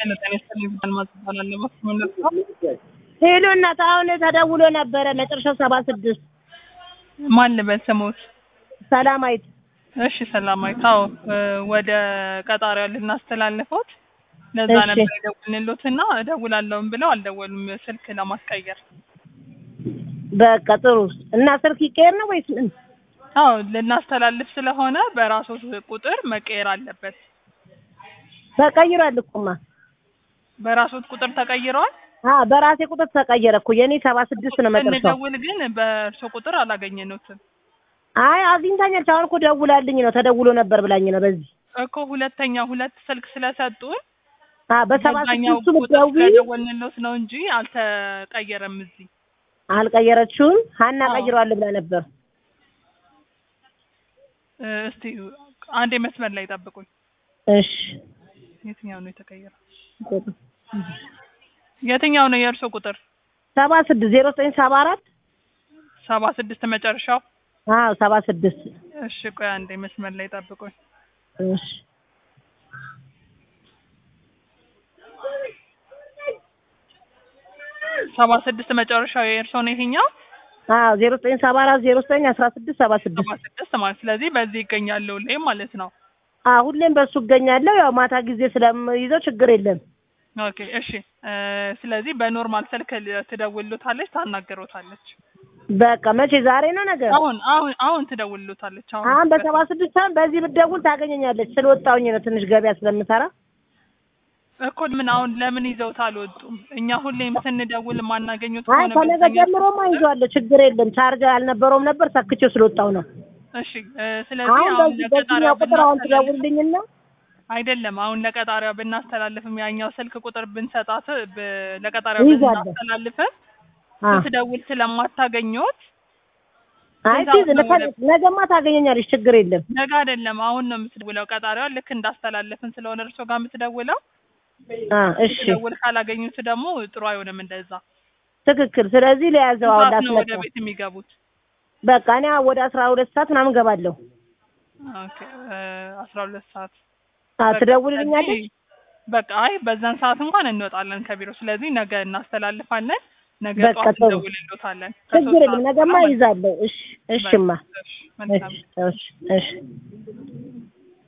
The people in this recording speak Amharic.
ሄሎ እናት፣ አሁን ተደውሎ ነበረ መጨረሻው ሰባ ስድስት ማን ልበል ስሞት? ሰላማዊት። እሺ ሰላማዊት። አዎ ወደ ቀጣሪያ ልናስተላልፎት ለዛ እሺ። ነበር የደውልንሎትና እደውላለሁም ብለው አልደወሉም ስልክ ለማስቀየር። በቃ ጥሩ እና ስልክ ይቀየር ነው ወይስ ምን? አዎ ልናስተላልፍ ስለሆነ በራሶት ቁጥር መቀየር አለበት። ተቀይሯል እኮማ። በራሶት ቁጥር ተቀይረዋል። አዎ በራሴ ቁጥር ተቀየረ እኮ የኔ ሰባ ስድስት ነው መጨረሻው። ስንደውል ግን በእርሶ ቁጥር አላገኘነውትም አይ አግኝታኛለች። አሁን እኮ ደውላልኝ ነው ተደውሎ ነበር ብላኝ ነው በዚህ እኮ ሁለተኛ ሁለት ስልክ ስለሰጡን አዎ በሰባ በዛኛው ስድስቱ ቁጥር ብትደውይ ስለደወልንሎት ነው እንጂ አልተቀየረም። እዚህ አልቀየረችውም። ሀና አዎ። ቀይረዋል ብላ ነበር። እ፣ እስቲ አንዴ መስመር ላይ ጠብቁኝ። እሺ የትኛው ነው የተቀየረው? የትኛው ነው የእርሶ ቁጥር? ሰባ ስድስት ዜሮ ዘጠኝ ሰባ አራት ሰባ ስድስት መጨረሻው። አዎ ሰባ ስድስት እሺ ቆይ አንዴ መስመር ላይ ጠብቁኝ። እሺ ሰባ ስድስት መጨረሻው የእርሶ ነው ይሄኛው? አዎ ዜሮ ዘጠኝ ሰባ አራት ዜሮ ዘጠኝ አስራ ስድስት ሰባ ስድስት ሰባ ስድስት ማለት ስለዚህ በዚህ ይገኛለሁ ላይ ማለት ነው። አዎ ሁሌም በሱ እገኛለሁ። ያው ማታ ጊዜ ስለምይዘው ችግር የለም። ኦኬ እሺ እ፣ ስለዚህ በኖርማል ስልክ ትደውልሎታለች፣ ታናገሮታለች። በቃ መቼ ዛሬ ነው ነገር? አሁን አሁን አሁን ትደውልሎታለች። አሁን አሁን በሰባ ስድስት አሁን በዚህ ብትደውል ታገኘኛለች። ስለወጣሁኝ ነው ትንሽ ገበያ ስለምሰራ። እኮ ምን አሁን ለምን ይዘውት አልወጡም? እኛ ሁሌም ስንደውል ማናገኙት አይ ከሆነ ከነገ በዛኛው ጀምሮማ ይዤዋለሁ። ችግር የለም። ቻርጅ አልነበረውም ነበር ሰክቼው ስለወጣሁ ነው። እሺ እ፣ ስለዚህ አሁን አሁን በዚህ ለቀጣሪያ በዚህኛው ቁጥር አሁን ብናስተላልፍ ትደውልልኝና አይደለም አሁን ለቀጣሪያ ብናስተላልፍም ያኛው ስልክ ቁጥር ብንሰጣት ብ- ለቀጣሪያ ይዛለሁ። ብናስተላልፍም አ ስትደውል ስለማታገኘት አይ እዛው ትይዝ ነው ወደ- ነገማ ታገኘኛለች። ችግር የለም። ነገ አይደለም አሁን ነው የምትደውለው። ቀጣሪዋ ልክ እንዳስተላለፍን ስለሆነ እርሶ ጋር የምትደውለው አ እሺ ትደውል ካላገኙት ደግሞ ጥሩ አይሆንም። እንደዛ ትክክል። ስለዚህ ለያዘው አሁን ሰዓት ነው ወደ ላስመጣ። ቤት የሚገቡት። በቃ እኔ ወደ አስራ ሁለት ሰዓት ምናምን ገባለሁ። ኦኬ እ፣ አስራ ሁለት ሰዓት አ በቃ ትደውልልኛለች። ስለዚህ በቃ አይ በዛን ሰዓት እንኳን እንወጣለን ከቢሮ። ስለዚህ ነገ እናስተላልፋለን። ነገ በቃ ጠዋት ጥሩ። እንደውልሎታለን። ችግር የለም። ነገማ ይዛለሁ። እሺ እሽማ መልካም እሺ እሺ እሺ